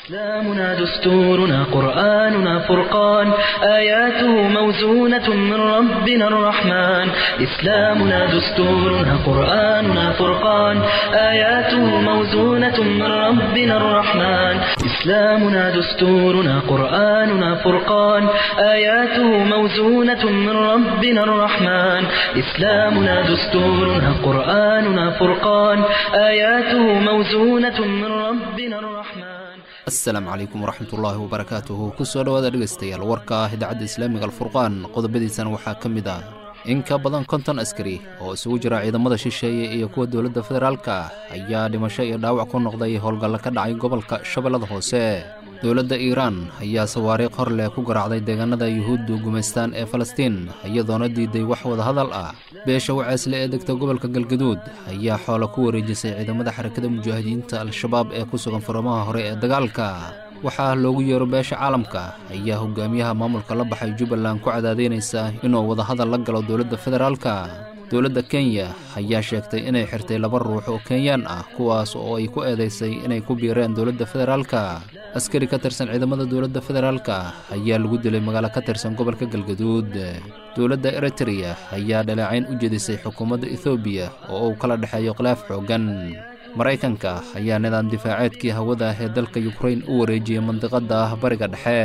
إسلامنا دستورنا قرآننا فرقان آياته موزونة من ربنا الرحمن إسلامنا دستورنا قرآننا فرقان آياته موزونة من ربنا الرحمن إسلامنا دستورنا قرآننا فرقان آياته موزونة من ربنا الرحمن إسلامنا دستورنا قرآننا فرقان آياته موزونة من ربنا الرحمن asalaamu calaykum waraxmatullaahi wabarakaatuhu kusoo dhowaada dhegaystayaal warka ah idaacadda islaamiga alfurqaan qodobadiisana waxaa ka mid ah in ka badan konton askari oo isugu jira ciidamada shisheeye iyo kuwa dowladda federaalka ayaa dhimasho iyo dhaawac ku noqday howlgalla ka dhacay gobolka shabeellada hoose dowladda iiraan ayaa sawaariikh hor leh ku garaacday deegaanada yuhuuddu gumaystaan ee falastiin iyadoona diiday wax wadahadal ah beesha waceesle ee degta gobolka galgaduud ayaa xoola ku wareejisay ciidamada xarakada mujaahidiinta al-shabaab ee ku sugan furamaha hore ee dagaalka waxaa loogu yeero beesha caalamka ayaa hogaamiyaha maamulka la baxay jubbaland ku cadaadaynaysa inuu wadahadal la galo dowladda federaalka dowladda kenya ayaa sheegtay inay xirtay laba ruux oo kenyaan ah kuwaas oo ay ku eedaysay inay ku biireen dowladda federaalka askari ka tirsan ciidamada dowladda federaalka ayaa lagu dilay magaalo ka tirsan gobolka galgaduud dowladda eritreya ayaa dhaleecayn u jedisay xukuumadda ethoobiya oo uu kala dhexeeyo khilaaf xooggan maraykanka ayaa nidaam difaaceedkii hawada ee dalka yukrain u wareejiyey mandiqadda bariga dhexe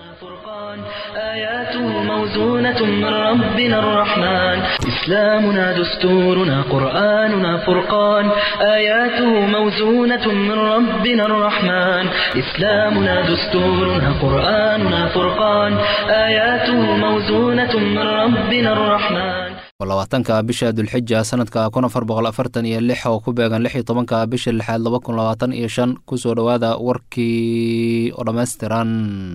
آياته موزونة من ربنا الرحمن إسلامنا دستورنا قرآننا فرقان آياته موزونة من ربنا الرحمن إسلامنا دستورنا قرآننا فرقان آياته موزونة من ربنا الرحمن labaatanka bisha dulxija sanadka kun afar boqol afartan iyo lix oo ku beegan lix iyo tobanka bisha lixaad laba kun labaatan iyo shan kusoo dhowaada warkii oo dhammaystiran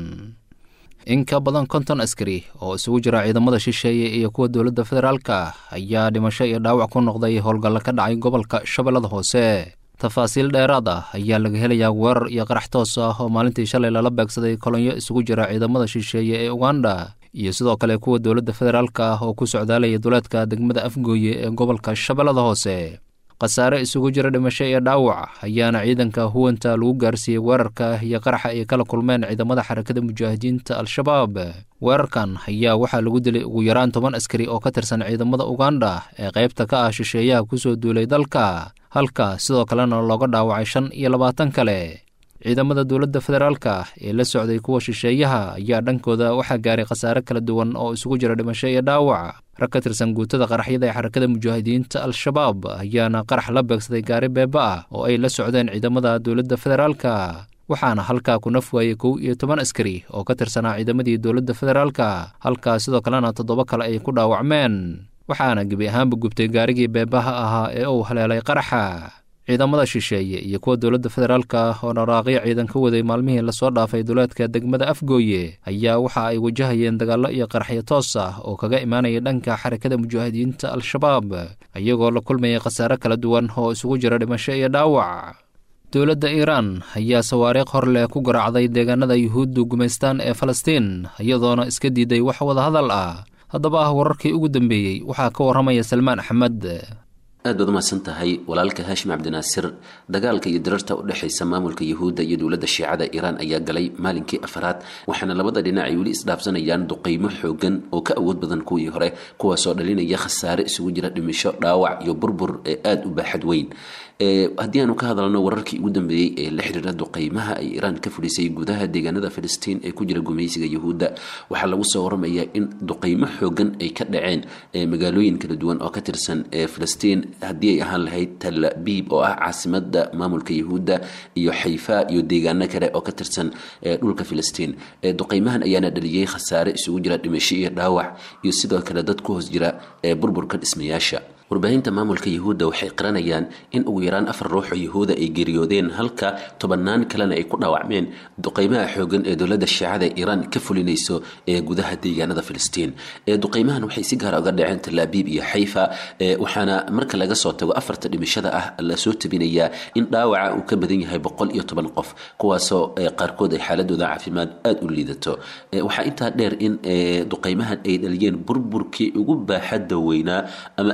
in ka badan konton askari oo isugu jira ciidamada shisheeye iyo kuwa dowladda federaalka ayaa dhimasho iyo dhaawac ku noqday howlgalla ka dhacay gobolka shabeellada hoose tafaasiil dheeraad ah ayaa laga helayaa weerar iyo qarax toos ah oo maalintii shalay lala beegsaday kolonyo isugu jira ciidamada shisheeye ee uganda iyo sidoo kale kuwa dowladda federaalka ah oo ku socdaalaya duleedka degmada afgooye ee gobolka shabeellada hoose khasaare isugu jira dhimasho iyo dhaawac ayaana ciidanka huwanta lagu gaarsiiyey weerarka iyo qaraxa ay kala kulmeen ciidamada xarakada mujaahidiinta al-shabaab weerarkan ayaa waxaa lagu dilay ugu yaraan toban askari oo ka tirsan ciidamada uganda ee qaybta ka ah shisheeyaha kusoo duulay dalka halka sidoo kalena looga dhaawacay shan iyo labaatan kale ciidamada dowladda federaalka ee la socday kuwa shisheeyaha ayaa dhankooda waxaa gaaray khasaare kala duwan oo isugu jira dhimasho iyo dhaawac rag ka tirsan guutada qaraxyada ee xarakada mujaahidiinta al-shabaab ayaana qarax la beegsaday gaari beeba ah oo ay la socdeen ciidamada dowladda federaalka waxaana halkaa ku naf waayey kow iyo toban askari oo ka tirsanaa ciidamadii dowladda federaalka halkaa sidoo kalena toddoba kale ay ku dhaawacmeen waxaana gebi ahaanba gubtay gaarigii beebaha ahaa ee uu haleelay qaraxa ciidamada shisheeye iyo kuwa dowladda federaalka oo dharaaqyo ciidan ka waday maalmihii lasoo dhaafay duleedka degmada afgooye ayaa waxa ay wajahayeen dagaallo iyo qaraxyo toos ah oo kaga imaanaya dhanka xarakada mujaahidiinta al-shabaab iyagoo la kulmayay khasaare kala duwan oo isugu jira dhimasho iyo dhaawac dowladda iiraan ayaa sawaariikh hor leh ku garaacday deegaanada yuhuuddu gumaystaan ee falastiin iyadoona iska diiday wax wadahadal ah haddaba ah wararkii ugu dambeeyey waxaa ka warramaya salmaan axmed aad baad umahadsan tahay walaalka haashim cabdinaasir dagaalka iyo dirarta u dhexaysa maamulka yuhuudda iyo dowladda shiicada iiraan ayaa galay maalinkii afaraad waxaana labada dhinac ay weli isdhaafsanayaan duqeymo xoogan oo ka awood badan kuwii hore kuwaasoo dhalinaya khasaare isugu jira dhimisho dhaawac iyo burbur ee aada u baaxad weyn haddii aanu ka hadalno wararkii ugu dambeeyey ee la xiriira duqeymaha ay iiraan ka fudhisay gudaha deegaanada filistiin ee ku jira gumaysiga yuhuudda waxaa lagu soo waramayaa in duqeymo xoogan ay ka dhaceen magaalooyin kala duwan oo ka tirsan filistiin haddii ay ahaan lahayd tal abiib oo ah caasimada maamulka yuhuudda iyo xayfa iyo deegaano kale oo ka tirsan dhulka filistiin duqeymahan ayaana dhaliyey khasaare isugu jira dhimasho iyo dhaawac iyo sidoo kale dad ku hoos jira burburka dhismayaasha warbaahinta maamulka yuhuudda waxay qiranayaan in ugu yaraan afar ruux oo yuhuuda ay geeriyoodeen halka tobannaan kalena ay ku dhaawacmeen duqeymaha xoogan ee dowladda shiicada iiraan ka fulinayso ee gudaha deegaanada filistiin duqeymahan waxay si gaara uga dhaceen talaabiib iyo xayfa waxaana marka laga soo tago afarta dhimashada ah lasoo tabinayaa in dhaawaca uu ka badan yahay boqol iyo toban qof kuwaasoo qaarkood ay xaaladooda caafimaad aada u liidato waxaa intaa dheer in duqeymahan ay dhaliyeen burburkii ugu baaxadda weynaa ama aada uga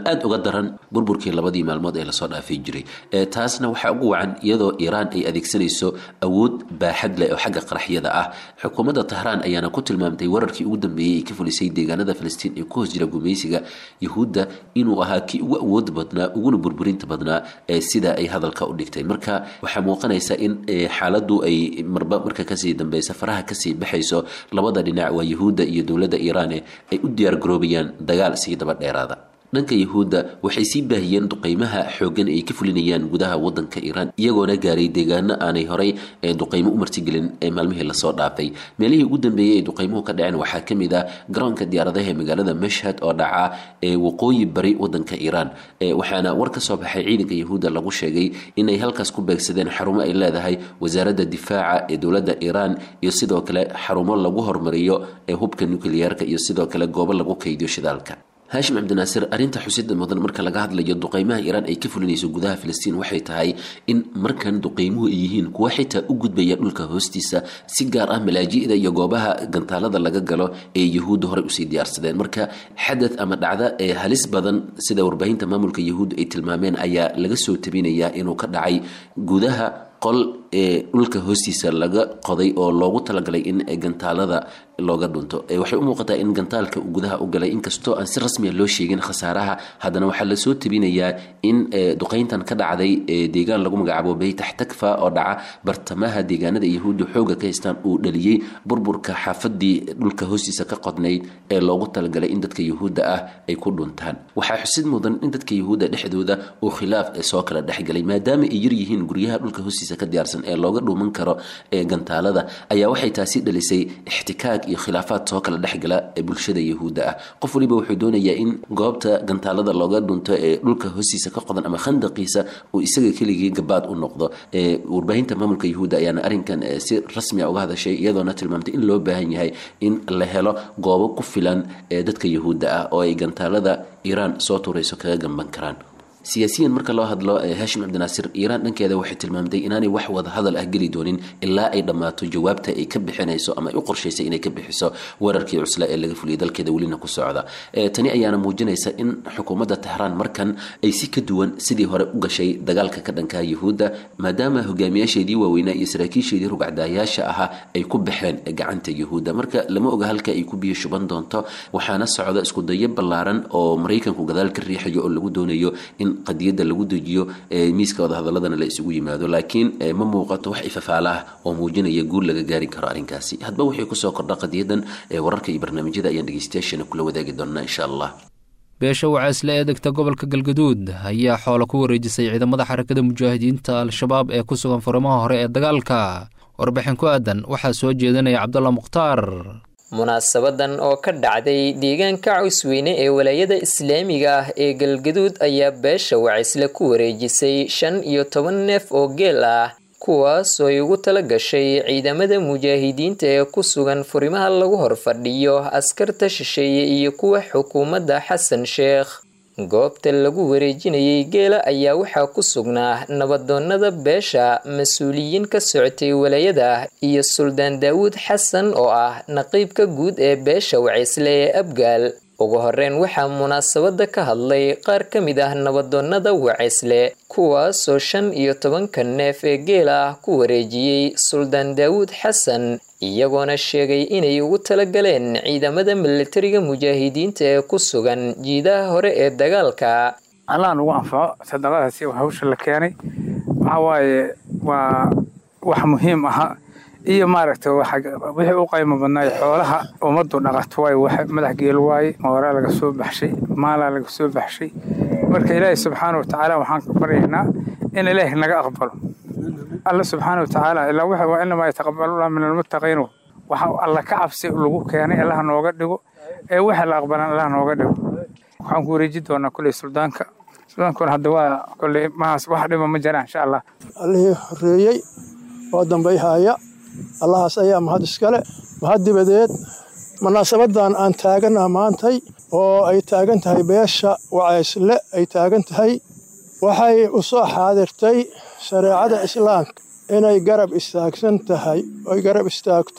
daran burburkii labadii maalmood ee lasoo dhaafay jiray taasna waxaa ugu wacan iyadoo iiraan ay adeegsanayso awood baaxad leh oo xagga qaraxyada ah xukuumadda tahraan ayaana ku tilmaamtay wararkii ugu dambeeyey ay ka fulisay deegaanada filistiin ee ku hoos jira gumaysiga yuhuudda inuu ahaa kii ugu awood badnaa uguna burburinta badnaa ee sida ay hadalka u dhigtay marka waxaa muuqanaysa in xaaladdu ay marba marka kasii dambeysa faraha kasii baxayso labada dhinac waa yuhuudda iyo dowladda iiraan ay u diyaargaroobayaan dagaal sii daba dheeraada dhanka yuhuudda waxay sii baahiyeen duqeymaha xooggan ay ka fulinayaan gudaha wadanka iiraan iyagoona gaaray deegaano aanay horay ee duqeymo u martigelin ee maalmihii lasoo dhaafay meelihii ugu dambeeyey ay duqeymuhu ka dhaceen waxaa ka mid ah garoonka diyaaradaha ee magaalada mashhad oo dhaca ee waqooyi bari wadanka iiraan waxaana war ka soo baxay ciidanka yuhuudda lagu sheegay inay halkaas ku beegsadeen xarumo ay leedahay wasaaradda difaaca ee dowladda iiraan iyo sidoo kale xarumo lagu hormariyo ee hubka nukliyeerka iyo sidoo kale goobo lagu kaydiyo shidaalka haashim cabdinaasir arrinta xusida mudan marka laga hadlayo duqeymaha iiraan ay ka fulinayso gudaha filistiin waxay tahay in markan duqeymuhu ay yihiin kuwa xitaa u gudbaya dhulka hoostiisa si gaar ah malaaji'da iyo goobaha gantaalada laga galo ee yuhuudda horey usii diyaarsadeen marka xadad ama dhacda ee halis badan sida warbaahinta maamulka yuhuudda ay tilmaameen ayaa laga soo tabinayaa inuu ka dhacay gudaha qol ee dhulka hoostiisa laga qoday oo loogu talagalay in gantaalada looga dhunto waxay u muuqataa in gantaalka gudaha u galay inkastoo aan si rasmiya loo sheegin khasaaraha haddana waxaa lasoo tabinayaa in duqeyntan ka dhacday deegaan lagu magacaabo beytax takfa oo dhaca bartamaha deegaanada yahuudda xooga ka haystaan uu dhaliyey burburka xaafadii dhulka hoostiisa ka qodnayd ee loogu talagalay in dadka yuhuudda ah ay ku dhuntaan waxaa xusid mudan in dadka yuhuudda dhexdooda uu khilaaf soo kala dhexgalay maadaama ay yaryihiin guryaha dhulka hoostiisa ka diyaarsan ee looga dhuuman karo ee gantaalada ayaa waxay taasi dhalisay ixtikaag iyo khilaafaad soo kala dhexgala ee bulshada yahuudda ah qof waliba wuxuu doonayaa in goobta gantaalada looga dhunto ee dhulka hoostiisa ka qodan ama khandaqiisa uu isaga keligii gabaad u noqdo warbaahinta maamulka yahuudda ayaana arrinkan si rasmiya uga hadashay iyadoona tilmaamtay in loo baahan yahay in la helo goobo ku filan ee dadka yahuudda ah oo ay gantaalada iiraan soo tuurayso kaga gamban karaan siyaasiyan marka loo hadlo haashim cabdinaasir iiraan dhankeeda waxay tilmaamtay inaanay wax wada hadal ah geli doonin ilaa ay dhammaato jawaabta ay ka bixinayso ama ay u qorshaysay inay ka bixiso weerarkii cusla ee laga fuliyay dalkeeda welina ku socda tani ayaana muujinaysa in xukuumadda tahraan markan ay si ka duwan sidii hore u gashay dagaalka ka dhanka yuhuudda maadaama hogaamiyaasheedii waaweynaa iyo saraakiisheedii rugcdaayaasha ahaa ay ku baxeen gacanta yuhuudda marka lama oga halka ay ku biyo shuban doonto waxaana socda iskudayo ballaaran oo maraykanku gadaal ka riixayo oo lagu doonayo in qadiyadda lagu dejiyo miiska wadahadaladana la isugu yimaado laakiin ma muuqato wax ifafaalaah oo muujinaya guul laga gaari karo arrinkaasi hadba waxay kusoo kordha qadiyadan wararka iyo barnaamijyada ayaan dhegeystayaashana kula wadaagi doonaa insha allah beesha wacaysle ee degta gobolka galgaduud ayaa xoolo ku wareejisay ciidamada xarakada mujaahidiinta al-shabaab ee ku sugan furimaha hore ee dagaalka warbixin ku aadan waxaa soo jeedinaya cabdalla mukhtaar munaasabadan oo ka dhacday deegaanka cawsweyne ee walaayada islaamiga ah ee galgaduud ayaa beesha wacaysle ku wareejisay shan iyo toban neef oo geel ah kuwaas oo ay ugu tala gashay ciidamada mujaahidiinta ee ku sugan furimaha lagu horfadhiyo askarta shisheeye iyo kuwa xukuumadda xasan sheekh goobta lagu wareejinayay geela ayaa waxaa ku sugnaa nabadoonnada beesha mas-uuliyiin ka socotay walaayada iyo suldaan daawuud xasan oo ah naqiibka guud ee beesha wacaysle ee abgaal ugu horeyn waxaa munaasabada ka hadlay qaar ka mid ah nabadoonnada wacaysle kuwaasoo shan iyo tobanka neef ee geela ah ku wareejiyey suldaan daawuud xasan iyagoona sheegay inay ugu talagaleen ciidamada milatariga mujaahidiinta ee ku sugan jiidaha hore ee dagaalka allah nugu anfaco sadaqadaasi hawsha la keenay waxaa waaye waa wax muhiim aha iyo maaragta wixii u qaymo badnaay xoolaha ummaddu dhaqato waay wax madax geel waaye mooraa laga soo baxshay maalaa laga soo baxshay marka ilaahay subxaana watacaala waxaan ka baryaynaa in ilaahi naga aqbalo alla subxaana watacaala ilaa wuxuu waa inamaa yataqabalullah min almuttaqiin waxa alla ka cabsi lagu keenay allaha nooga dhigo ee waxa la aqbalan allaha nooga dhigo waxaan ku wareeji doonaa kulley suldaanka suldaankuna hadda waa kulley mahaas wax dhiba ma jiraan insha allah allihii horreeyey oo dambayhaya allahaas ayaa mahad iskale mahad dibadeed munaasabadan aan taagana maantay oo ay taagan tahay beesha wacaysle ay taagan tahay waxay u soo xaadirtay shareecada islaamka inay garab istaagsan tahay oy garab istaagto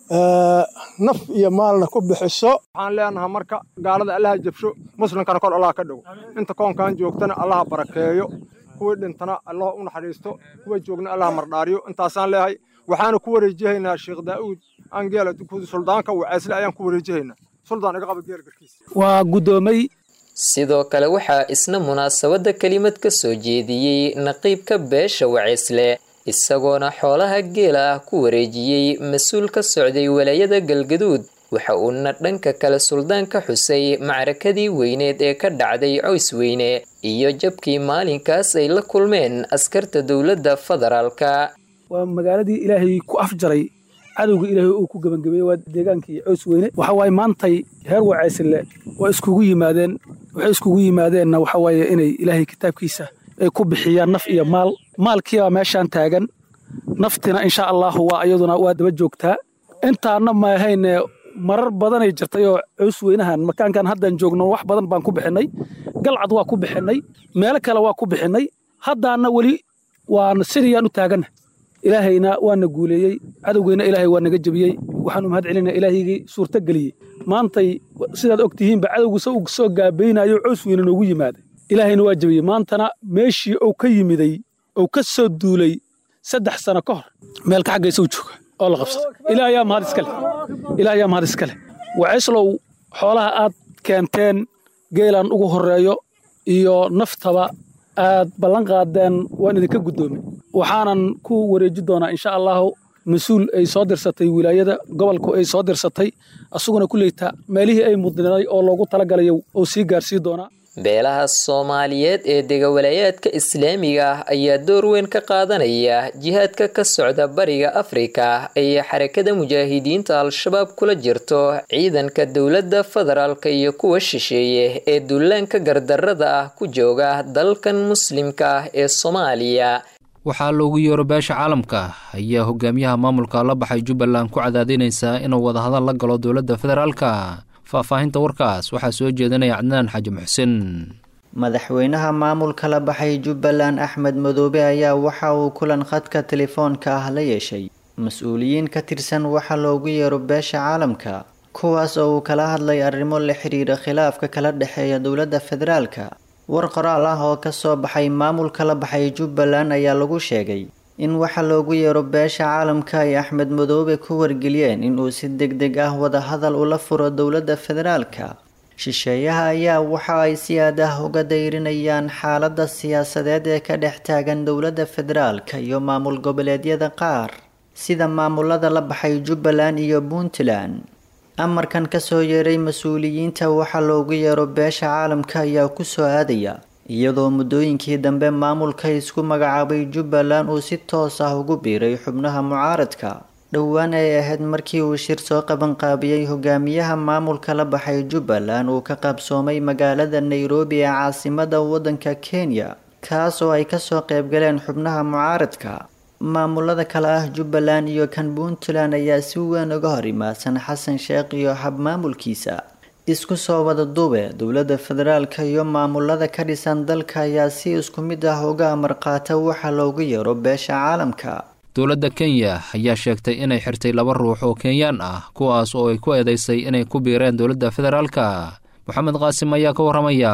naf iyo maalna ku bixiso waxaan leenahay marka gaalada allaha jabsho muslimkana kor allaha ka dhow inta koonkan joogtana allaha barakeeyo kuwii dhintana allah u naxariisto kuwa joogna allaha mardhaariyo intaasaan leehay waxaana ku wareejihaynaa sheekh daa'uud angeela suldaanka waceesle ayaan ku wareejihaynaa suldaan iga qaba geel garkiisa waa guddoomay sidoo kale waxaa isna munaasabadda kelimad ka soo jeediyey naqiibka beesha waceesle isagoona xoolaha geela ah ku wareejiyey mas-uul ka socday walaayada galgaduud waxa uuna dhanka kale suldaan ka xusay macrakadii weyneed ee ka dhacday coys weyne iyo jabkii maalinkaas ay la kulmeen askarta dowladda federaalka waa magaaladii ilaahay ku afjaray cadowga ilaahay uu ku gebangabeeyey waa deegaankii cows weyne waxa waaye maantay heer waceysile waa iskugu yimaadeen waxay iskugu yimaadeenna waxa waaye inay ilaahay kitaabkiisa ay ku bixiyaan naf iyo maal maalkiibaa meeshaan taagan naftina insha allahu waa iyaduna waa daba joogtaa intaana maahayne marar badanay jirtay oo cows weynahan makaankan haddaan joogno wax badan baan ku bixinnay galcad waa ku bixinnay meelo kale waa ku bixinnay haddaana weli waan sidiyaan u taaganna ilaahayna waana guuleeyey cadowgeyna ilaahay waa naga jebiyey waxaanu mahad celinaa ilaahaygii suurto geliyey maantay sidaad og tihiinba cadowgu se uu soo gaabaynayo cows weyne noogu yimaada ilaahayna waa jebiyey maantana meeshii uu ka yimiday uu ka soo duulay saddex sano ka hor meelka xaggaysa u jooga oo la qabsada ilaah yaa mahad iskale ilaah yaa mahad iskale waceyslow xoolaha aad keenteen geelan ugu horreeyo iyo naftaba aad ballan qaadeen waan idinka guddoomay waxaanan ku wareeji doonaa insha allahu mas-uul ay soo dirsatay wilaayada gobolku ay soo dirsatay asaguna kuleyta meelihii ay mudnaday oo loogu talagalayo uu sii gaarsii doonaa beelaha soomaaliyeed ee degawalayaadka islaamiga ah ayaa door weyn ka qaadanaya jihaadka ka socda bariga afrika ay xarakada mujaahidiinta al-shabaab kula jirto ciidanka dowladda federaalka iyo kuwa shisheeye ee duulaanka gardarrada ah ku jooga dalkan muslimka ah ee soomaaliya waxaa loogu yeero beesha caalamka ayaa hogaamiyaha maamulka la baxay jubbaland ku cadaadinaysaa inuu wadahadal la galo dowladda federaalka faahfaahinta warkaas waxaa soo jeedinaya cadnaan xaji muxsin madaxweynaha maamulka la baxay jubbaland axmed madoobe ayaa waxa uu kulan khadka telefoonka ah la yeeshay mas-uuliyiin ka tirsan waxa loogu yeero beesha caalamka kuwaas oo uu kala hadlay arrimo la xiriira khilaafka kala dhexeeya dowladda federaalka war qoraal ah oo kasoo baxay maamulka la baxay jubbaland ayaa lagu sheegay in waxa loogu yeero beesha caalamka ay axmed madoobe ku wargeliyeen inuu si deg deg ah wadahadal ula furo dowladda federaalka shisheeyaha ayaa waxa ay si aad ah uga dayrinayaan xaaladda siyaasadeed ee ka dhex taagan dowladda federaalka iyo maamul goboleedyada qaar sida maamulada la baxay jubbaland iyo puntland amarkan kasoo yeeray mas-uuliyiinta waxa loogu yeero beesha caalamka ayaa kusoo aadaya iyadoo muddooyinkii dambe maamulka isku magacaabay jubbaland uu si toos ah ugu biiray xubnaha mucaaradka dhowaan ay ahayd markii uu shir soo qabanqaabiyey hogaamiyaha maamulka la baxay jubbaland uu ka qaabsoomay magaalada nairobi ee caasimada waddanka kenya kaas oo ay kasoo qaybgaleen xubnaha mucaaradka maamulada kale ah jubbaland iyo kan puntland ayaa si weyn uga hor imaadsan xasan sheekh iyo habmaamulkiisa isku soo wada duube dowladda federaalka iyo maamulada ka dhisan dalka ayaa si isku mid ah uga amar qaata waxa loogu yeero beesha caalamka dowladda kenya ayaa sheegtay inay xirtay laba ruux oo kenyaan ah kuwaas oo ay ku eedeysay inay ku biireen dowladda federaalka moxamed qaasim ayaa ka warramaya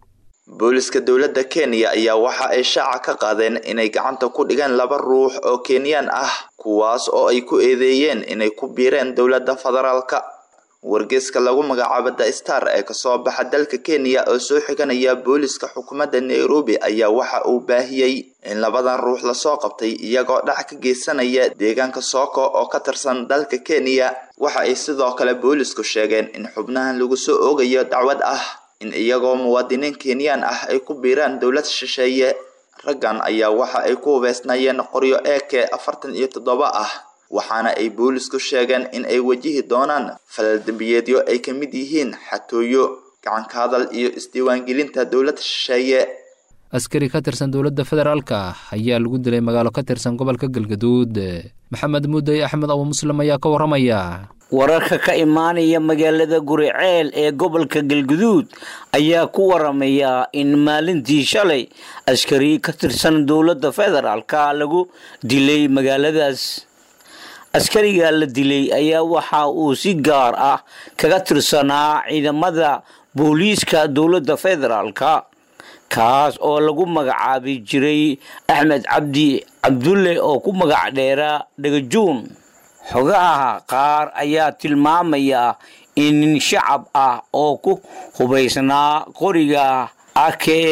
booliska dowladda kenya ayaa waxa ay shaaca ka qaadeen inay gacanta ku dhigeen laba ruux oo kenyaan ah kuwaas oo ay ku eedeeyeen inay ku biireen dowladda federaalka wargeyska lagu magacaabo the star ee kasoo baxa dalka kenya oo soo xiganaya booliska xukuumadda nairobi ayaa waxa uu baahiyey in labadan ruux lasoo qabtay iyagoo dhac ka geysanaya deegaanka sooko oo ka tirsan dalka kenya waxa ay sidoo kale boolisku sheegeen in xubnahan lagu soo oogayo dacwad ah in iyagoo muwaadiniin kenyaan ah ay ku biiraan dowlad shisheeye raggan ayaa waxa ay ku hubeysnayeen qoryo eke afartan iyo toddoba ah waxaana ay boolisku sheegeen in ay wajihi doonaan falal dembiyeedyo ay ka mid yihiin xatooyo gacanka hadal iyo isdiiwaangelinta dowladda shisheeye askari ka tirsan dowladda federaalka ayaa lagu dilay magaalo ka tirsan gobolka galgaduud maxamed muudey axmed abu muslim ayaa ka warramaya wararka ka imaanaya magaalada guriceel ee gobolka galguduud ayaa ku waramaya in maalintii shalay askari ka tirsan dowladda federaalka lagu dilay magaaladaas askariga la dilay ayaa waxa uu si gaar ah kaga tirsanaa ciidamada booliiska dowladda federaalka kaas oo lagu magacaabi jiray axmed cabdi cabdulle oo ku magac dheera dhagajuun xogaha qaar ayaa tilmaamaya in nin shacab ah oo ku hubaysnaa qoriga ake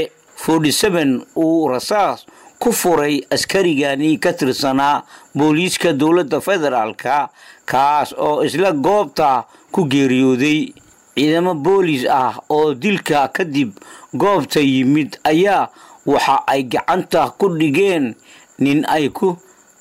uu rasaas ku furay askarigani ka tirsanaa booliiska dowladda federaalka kaas oo isla goobta ku geeriyooday ciidamo boolis ah oo dilka kadib goobta yimid ayaa waxa ay gacanta ku dhigeen nin ay ku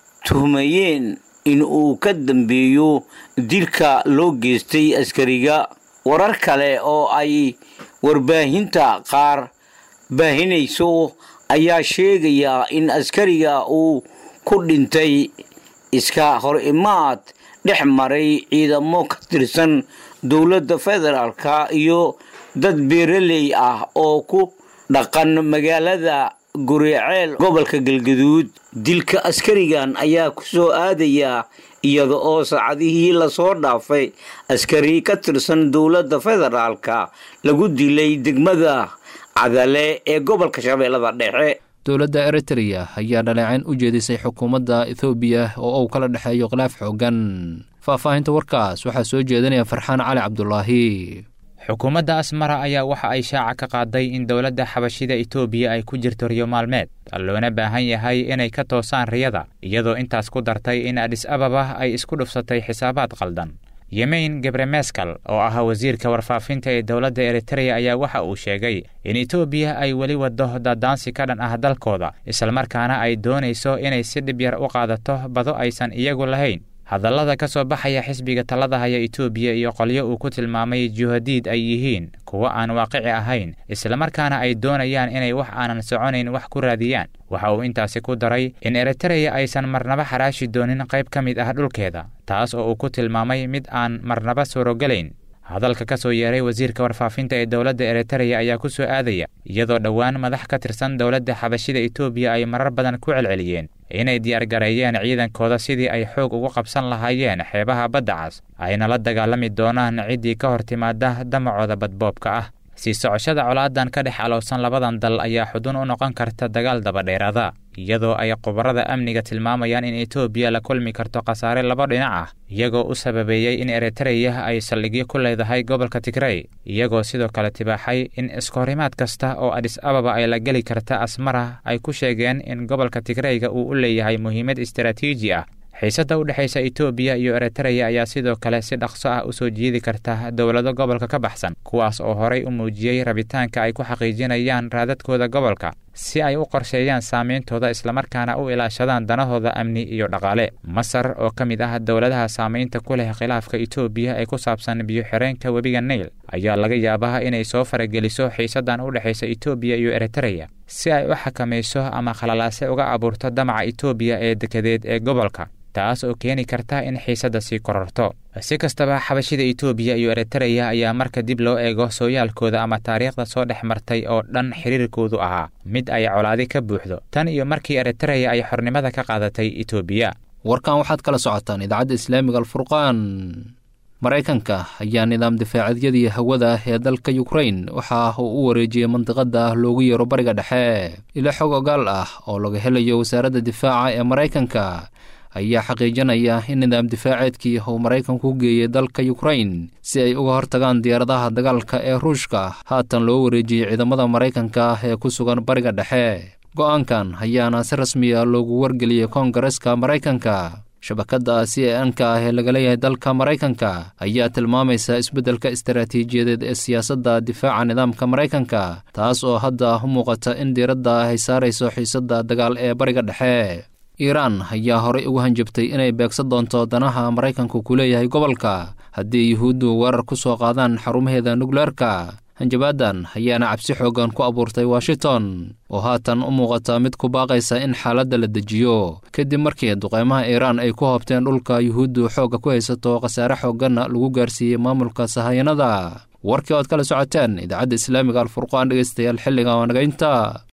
tuhmayeen in uu ka dambeeyo dilka loo geystay askariga warar kale oo ay warbaahinta qaar baahinayso ayaa sheegaya in askariga uu ku dhintay iska hor imaad dhex maray ciidamo ka tirsan dowladda federaalka iyo dad beeraley ah oo ku dhaqan magaalada guriceel gobolka galgaduud dilka askarigan ayaa ku soo aadaya iyada oo saacadihii lasoo dhaafay askari ka tirsan dowladda federaalka lagu dilay degmada cadale ee gobolka shabeellada dhexe dowladda eritreya ayaa dhaleecayn u jeedisay xukuumadda ethoobiya oo uu kala dhexeeyo khilaaf xoogan faahfaahinta warkaas waxaa soo jeedinaya farxaan cali cabdulaahi xukuumadda asmara ayaa waxa ay shaaca ka qaaday in dowladda xabashida etoobiya ay ku jirto riyo maalmeed loona baahan yahay inay ka toosaan riyada iyadoo intaas ku dartay in adhis ababa ay isku dhufsatay xisaabaad qaldan yemeyn gebremeskal oo ah wasiirka warfaafinta ee dowladda eritreya ayaa waxa uu sheegay in etoobiya ay weli waddo daadaansi ka dhan ah dalkooda islamarkaana ay doonayso inay si dhib yar u qaadato bado aysan iyagu lahayn hadallada ka soo baxaya xisbiga talada haya etoobiya iyo qolyo uu ku tilmaamay juhadiid ay yihiin kuwo aan waaqici ahayn islamarkaana ay doonayaan inay wax aanan soconayn wax ku raadiyaan waxa uu intaasi ku daray in eritreya aysan marnaba xaraashi doonin qayb ka mid ah dhulkeeda taas oo uu ku tilmaamay mid aan marnaba suurogelayn hadalka ka soo yeeray wasiirka warfaafinta ee dowladda eritreya ayaa ku soo aadaya iyadoo dhowaan madax ka tirsan dowladda xabashida etoobiya ay marar badan ku celceliyeen inay diyaargareeyeen ciidankooda sidii ay xoog ugu qabsan lahaayeen xeebaha badda cas ayna la dagaalami doonaan ciddii ka hor timaada damacooda badboobka ah sii socoshada colaadan ka dhex alowsan labadan dal ayaa xudun u noqon karta dagaal dabadheeraada iyadoo ay khubarada amniga tilmaamayaan in etoobiya la kulmi karto khasaare laba dhinac ah iyagoo u sababeeyey in eritreya ay saldhigyo ku leedahay gobolka tigrey iyagoo sidoo kale tibaaxay in iskahorimaad kasta oo adhis ababa ay la geli karta asmara ay ku sheegeen in gobolka tigreyga uu u leeyahay muhiimad istaraatiiji ah xiisadda u dhexaysa etoobiya iyo eritreya ayaa sidoo kale si dhaqso ah u soo jiidi karta dowlado gobolka ka baxsan kuwaas oo horay u muujiyey rabitaanka ay ku xaqiijinayaan raadadkooda gobolka si ay u qorsheeyaan saameyntooda islamarkaana u ilaashadaan danahooda amni iyo dhaqaale masar oo ka mid ah dowladaha saamaynta ku leh khilaafka etoobiya ee ku saabsan biyo-xireenka webiga nail ayaa laga yaabaa inay soo farageliso xiisaddan u dhexaysa etoobiya iyo eritreya si ay u xakamayso ama khalalaase uga abuurto damaca etoobiya ee dekedeed ee gobolka taas oo keeni karta in xiisadda sii kororto si kastaba xabashida etoobiya iyo eritreya ayaa marka dib loo eego sooyaalkooda ama taariikhda soo dhex martay oo dhan xiriirkoodu ahaa mid ay colaadi ka buuxdo tan iyo markii eritreya ay xornimada ka qaadatay etoobiya warkan waxaad kala socotaan idaacadda islaamiga alfurqaan maraykanka ayaa nidaam difaacadyadii hawada ee dalka yukrain waxa uu u wareejiyey mandiqada loogu yeero bariga dhexe ilo xog ogaal ah oo laga helayo wasaaradda difaaca ee maraykanka ayaa xaqiijinaya in nidaam difaaceedkii uu maraykanku geeyey dalka yukrain si ay uga hortagaan diyaaradaha dagaalka ee ruushka haatan loo wareejiyey ciidamada maraykanka ee ku sugan bariga dhexe go-aankan ayaana si rasmiya loogu wargeliyey koongareska maraykanka shabakadda c a n-ka ah ee laga leeyahay dalka maraykanka ayaa tilmaamaysa isbeddelka istaraatiijiyadeed ee siyaasadda difaaca nidaamka maraykanka taas oo hadda u muuqata in diiradda ay saarayso xiisadda dagaal ee bariga dhexe iiraan ayaa horey ugu hanjabtay inay beegsan doonto danaha maraykanku ku leeyahay gobolka haddii yuhuuddu weerar ku soo qaadaan xarumaheeda nukleerka hanjabaadan ayaana cabsi xoogan ku abuurtay washington oo haatan u muuqata mid ku baaqaysa in xaaladda la dejiyo kadib markii duqeymaha iiraan ay ku hoobteen dhulka yuhuuddu xoogga ku haysato khasaare xoogganna lagu gaarsiiyey maamulka sahayanada warkii oad kala socoteen idaacadda islaamiga alfurqaan dhegeystayaal xilliga waanagaynta